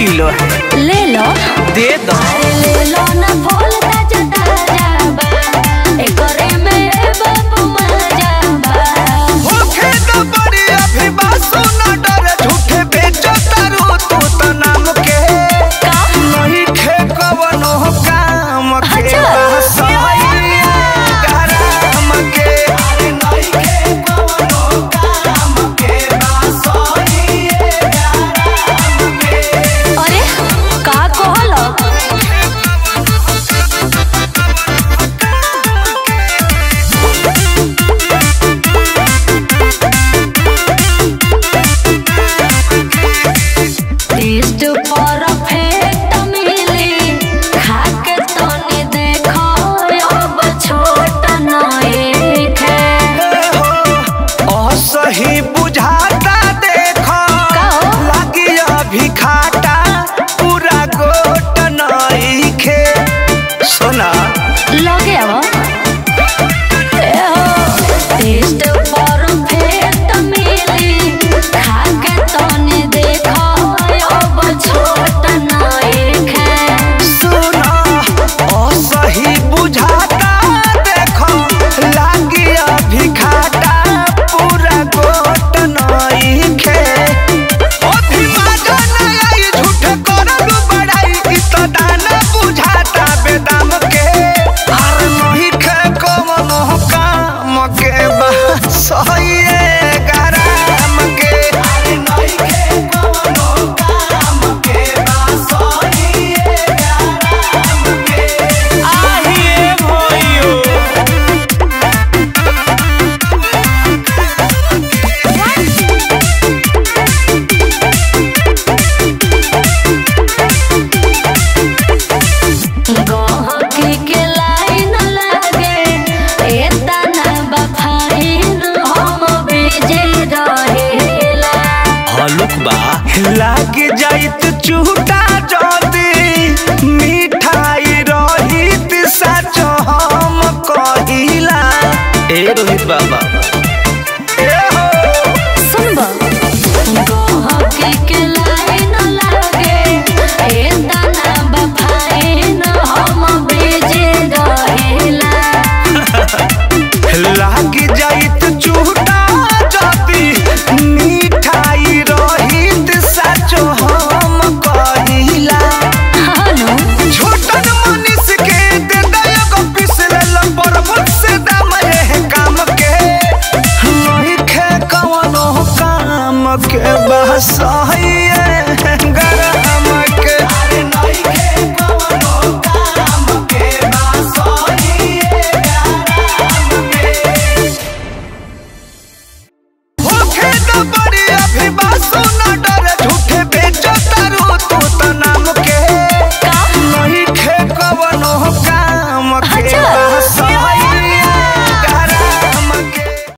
Kilo है ले लो दे दो ले लो ना फूल ताजा ताजा बा एकरे में बाबू मजा बा होखे तो बड़ी अभी बासु न डरे झूठे बेचो तारू तू तो नाम के का नहीं खे कवनो काम के अच्छा। बसैया गरम के अरे नहीं खे कवनो काम के बसैया गरम के अरे का कहलो टेस्ट परफेक्ट मिली खा के तनी देखो अब छोट नए खे असही बुझाता देखो का हो? लागी अभी खाटा पूरा गोट नइखे सोना लगे अब टेस्ट परफेक्ट मिली खा के तनी देखो अब छोट नए खे सुना असही बुझाता देखो लागी अभी खाटा पूरा गोट नइखे अभी मजा न आई झूठ करलू बड़ाई ई तो दाना बुझाता बेदाम के हर नहीं खे कवनो काम के बसइए गरम के अरे नहीं खे कवनो काम के बसइए गरम के आहिए भइयो गहकी के लाइन लागे एतना बफाइन हम बीजे रहेला हलुक बा लाग जाइत चूटा जदी मिठाई रहित सच हम कहिला ए रोहित बाबा ए हो सुनबा गहकी के लाइन लागे एतना बफाइन हम बीजे रहेला लाग जाइत चूटा जदी मिठाई रहित सच हम कहिला हानो छोटन मनीष के दे दयगो पिसलेल पर मुझसे दाम है काम के नहीं खे कवनो काम के बस गरम के अरे नहीं खे कवनो काम के बस गरम के होखे तो बड़ी अभी बासु न डरे झूठे बेचो